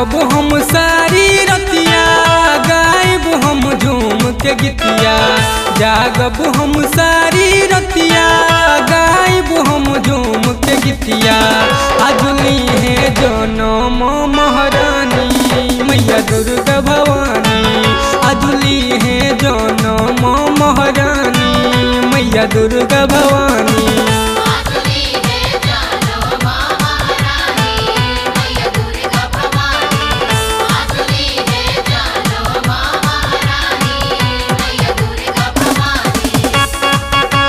जागब हम सारी रतिया गायब हम झूम के गीतिया जागब हम सारी रतिया गायब हम झूम के गीतिया अजली है जनम महारानी मैया दुर्गा भवानी अजली है जनम महारानी मैया दुर्गा भवानी आजली है जानो महारानी मैया दुर्गा भवानी आजली है जानो महारानी मैया दुर्गा भवानी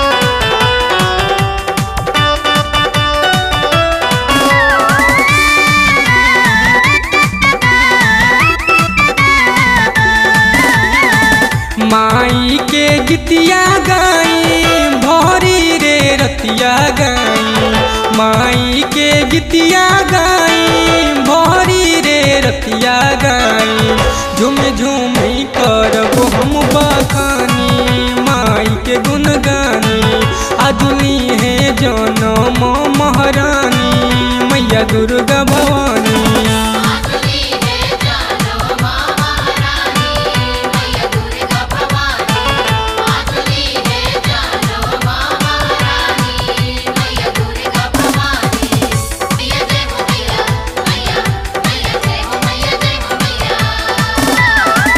माई के गीतिया गाई भरी रे रतिया गाई माई के गीतिया गाई भरी रे रतिया गाई झुम झुम करब हम बखानी माई के गुन गानी अदुली है जनम महारानी मैया दुर्गा भवानी आजली है जानो महारानी मैया दुर्गा भवानी आजली है जानो महारानी मैया दुर्गा भवानी मैया जय हो मैया मैया मैया जय हो मैया जय हो मैया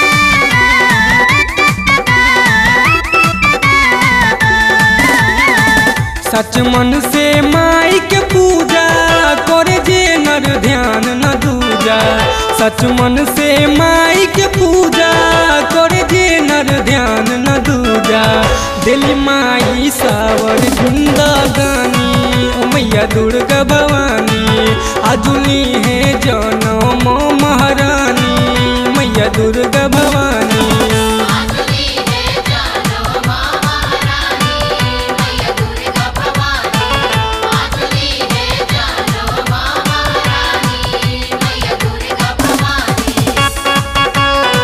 सच मन से माई के पूजा करे जे नर ध्यान न दूजा सच मन से माई के पूजा करे जे नर ध्यान न दूजा दिल माई सावर जिंदगानी ओ मैया दुर्गा भवानी अजुली है जनम महारानी मैया दुर्गा भवानी आजली है जानो महारानी मैया दुर्गा भवानी आजली है जानो महारानी मैया दुर्गा भवानी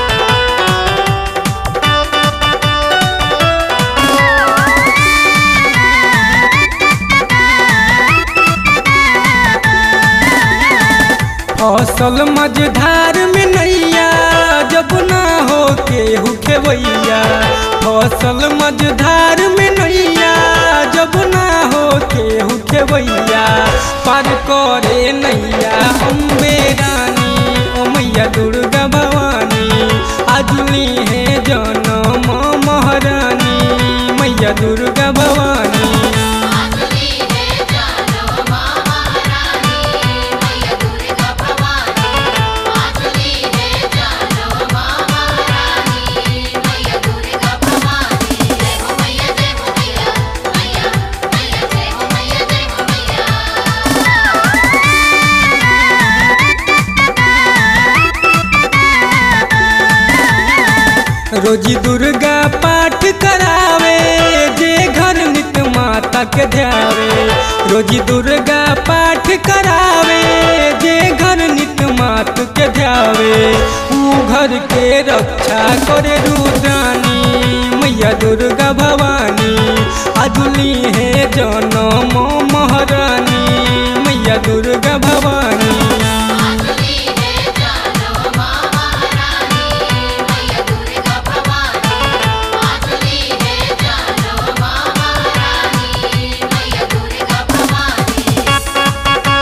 फसल मझधार में नैया जब ना हो के हुखेवैया फसल मझधार में नैया जब ना हो के हुखेवैया पार करे नैया अम्बे रानी ओ मैया दुर्गा भवानी अजली है जनम महारानी मैया दुर्गा भवानी आजली है जानो महारानी मैया दुर्गा भवानी आजली है जानो महारानी मैया दुर्गा भवानी जय हो मैया जय हो मैया मैया मैया जय हो मैया जय हो मैया रोजी दुर्गा पाठ करावे जे घर नित माता के ध्यावे रोजी दुर्गा पाठ करावे जे घर नित मात के ध्यावे ऊ घर के रक्षा करे रुद्रानी मैया दुर्गा भवानी अजुली है जनम महारानी मैया दुर्गा भवानी आजली है जानो महारानी मैया दुर्गा भवानी आजली है जानो महारानी मैया दुर्गा भवानी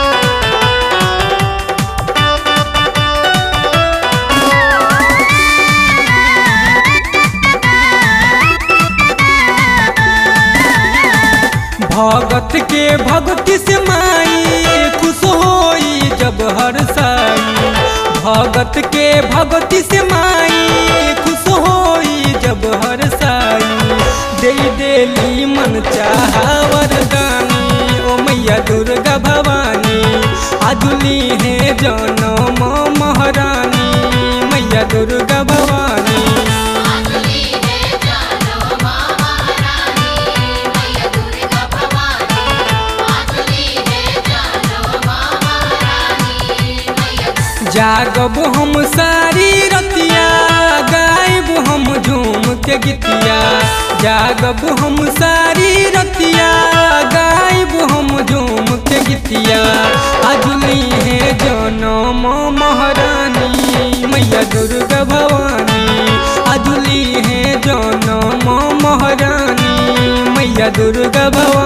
भगत के भक्ति से माई खुश होई जब हर साई भगत के भक्ति से माई खुश होई जब हर साई दे देली मन चाहा वरदानी ओ मैया दुर्गा भवानी अजुली है जनम महारानी मैया दुर्गा भवानी आजली है जानो महारानी मैया दुर्गा भवानी आजली है जानो महारानी मैया जागब हम सारी रतिया गायब हम झूम के गीतिया जागब हम सारी रतिया गायब हम झूम के गीतिया अजुली है जनम महारानी मैया दुर्गा भवानी अजुली है जनम महारानी मैया दुर्गा भवानी